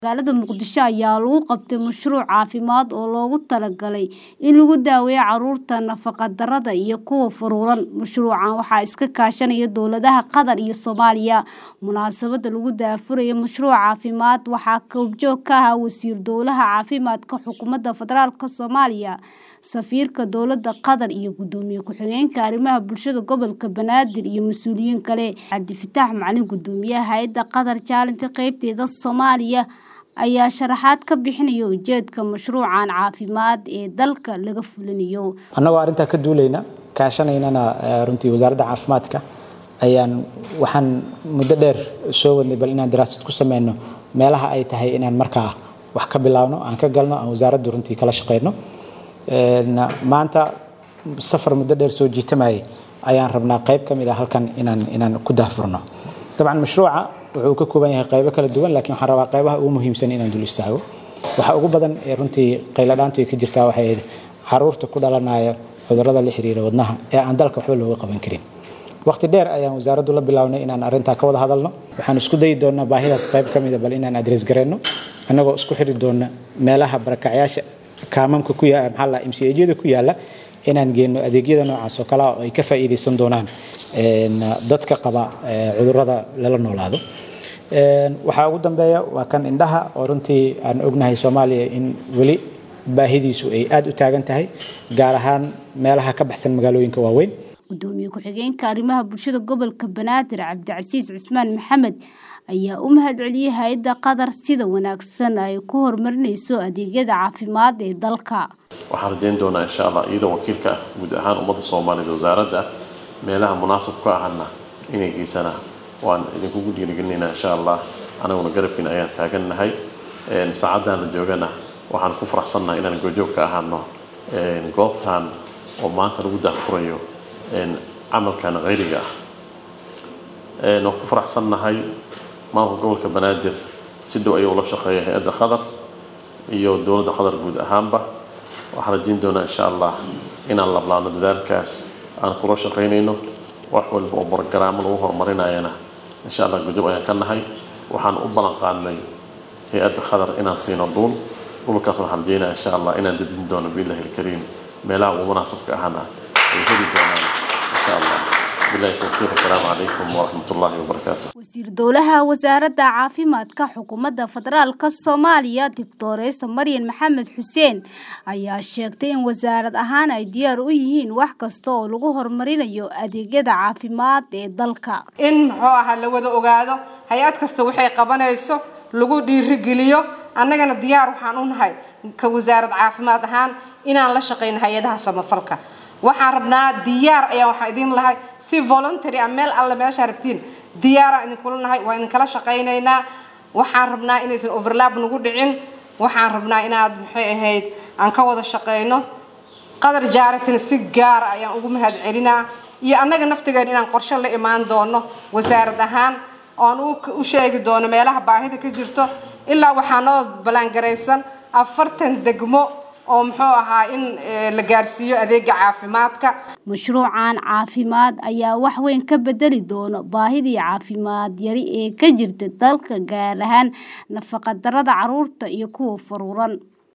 Magaalada Muqdisho ayaa lagu qabtay mashruuc caafimaad oo loogu talagalay in lagu daweeyo carruurta nafaqo-darrada iyo kuwa furulan. Mashruucan waxaa iska kaashanaya dowladaha Qatar iyo Soomaaliya. Munaasabadda lagu daahfurayo mashruuca caafimaad waxaa goobjoog ka ahaa Wasiir Dowlaha Caafimaadka Xukuumadda Federaalka Soomaaliya, Safiirka Dowladda Qatar iyo Gudoomiye Ku-xigeenka Arrimaha Bulshada Gobolka Banaadir iyo mas'uuliyiin kale. Cabdifataax Macalin Gudoomiyaha Hay'adda Qatar Challenge qaybteeda Soomaaliya ayaa sharaxaad ka bixinaya ujeedka mashruucan caafimaad ee dalka laga fulinayo. annagoo arrintaa ka duulayna kaashanaynana runtii wasaaradda caafimaadka ayaan waxaan muddo dheer soo wadnay bal inaan daraasad ku sameyno meelaha ay tahay inaan markaa wax ka bilaabno aan ka galno aan wasaaraddu runtii kala shaqeyno maanta safar muddo dheer soo jiitamayay ayaan rabnaa qayb ka mid ah halkan inaan inaan ku daahfurno dabcan mashruuca wuxuu ka kooban yahay qaybo kala duwan laakiin waxaan rabaa qaybaha ugu muhiimsan inaan dul istaago waxa ugu badan ee runtii qayladhaantu ay ka jirtaa waxay ahayd caruurta ku dhalanaya cudurrada la xiriira wadnaha ee aan dalka waxba looga qaban karin waqti dheer ayaan wasaaraddu la bilownay inaan arrintaa ka wada hadalno waxaan isku dayi doonaa baahidaas qayb ka mid a bal inaan adres gareyno annagoo isku xiri doona meelaha barakacyaasha kaamamka ku yaala maxaa la mcajyada ku yaala inaan geenno adeegyada noocaas oo kale ah oo ay ka faa'iidaysan doonaan dadka qaba cudurrada lala noolaado waxaa ugu dambeeya waa kan indhaha oo runtii aan ognahay soomaaliya in weli baahidiisu ay aad u taagan tahay gaar ahaan meelaha ka baxsan magaalooyinka waaweyn gudoomiye ku-xigeenka arrimaha bulshada gobolka banaadir cabdicasiis cismaan maxamed ayaa u mahadceliyey hay-adda qatar sida wanaagsan ay ku horumarinayso adeegyada caafimaad ee dalka waxaan rajayn doonaa insha allah iyadoo wakiilka ah guud ahaan ummadda soomaaliyeed wasaaradda meelaha munaasab ka ahana inay geysana waan idinkugu dhiirigelinaynaa insha allah anaguna garabkiina ayaan taagannahay saacaddan la joogana waxaan ku faraxsannahay inaan goojoog ka ahaano goobtan oo maanta lagu daahfurayo camalkan khayriga ah waan ku faraxsannahay maamulka gobolka banaadir si dhow ayuu ula shaqeeya hay-adda qatar iyo dowladda qatar guud ahaanba waxaan rajayn doonaa insha allah inaan lablaano dadaalkaas aan kula shaqaynayno wax walba oo borogaraamo lagu horumarinayana insha allah gudub ayaan ka nahay waxaan u ballan qaadnay hay-adda qatar inaan siino dhuul dhulkaas waxaan rajaynaya insha allah inaan dadin doono biillahi alkariim meelaha ugu munaasabka ahana ay heli doonaan insha allah billahi tawfiiq assalaamu calaykum waraxmat ullahi wabarakaatu wasiir dowlaha wasaaradda caafimaadka xukuumadda federaalka soomaaliya doctoresa maryan maxamed xuseen ayaa sheegtay in wasaarad ahaan ay diyaar u yihiin wax kasta oo lagu horumarinayo adeegyada caafimaad ee dalka in muxuu ahaa la wada ogaado hay-ad kasta waxay qabanayso lagu dhiirigeliyo annagana diyaar waxaan u nahay ka wasaarad caafimaad ahaan inaan la shaqayno hay-adaha samafalka waxaan rabnaa diyaar ayaan waxaan idin lahay si voluntary a meel alle meeshaa rabtiin diyaaraan idinkula nahay waa idinkala shaqaynaynaa waxaan rabnaa inaysan overlap nagu dhicin waxaan rabnaa inaad maxay ahayd aan ka wada shaqayno qadar jaaratin si gaara ayaan ugu mahad celinaa iyo annaga naftigeena inaan qorshe la imaan doono wasaarad ahaan oan u sheegi doono meelaha baahida ka jirto ilaa waxaa noo ballaangaraysan afartan degmo oo muxuu ahaa in la gaarsiiyo adeega caafimaadka mashruucan caafimaad ayaa wax weyn ka bedeli doono baahidii caafimaad yari ee ka jirta dalka gaar ahaan nafaqadarrada carruurta iyo kuwa faruuran